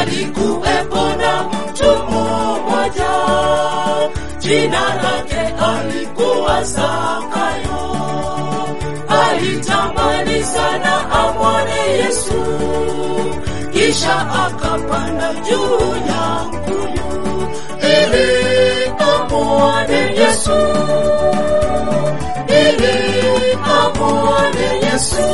Alikuwepo na mtu mmoja, jina lake alikuwa Zakayo. Alitamani sana amwone Yesu, kisha akapanda juu ya mkuyu ili amwone Yesu, ili amwone Yesu.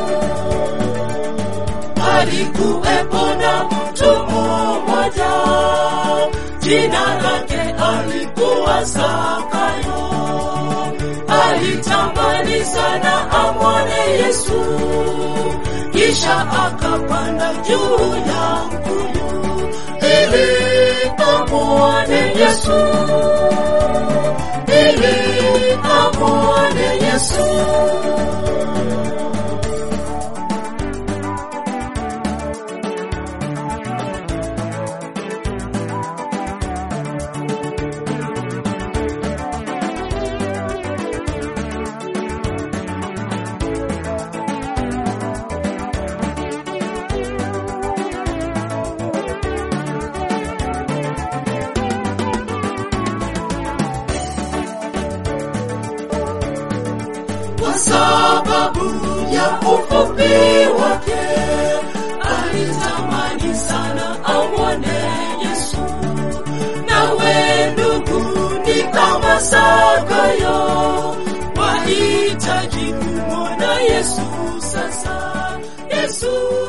Alikuwepo na mtu mmoja, jina lake alikuwa Zakayo. Alitamani sana amwone Yesu, kisha akapanda juu ya mkuyu ili amwone Yesu, ili amwone Yesu. kwa sababu ya ufupi wake alitamani sana amwone Yesu. Nawe ndugu, ni kama Zakayo, wahitaji kumwona Yesu sasa. Yesu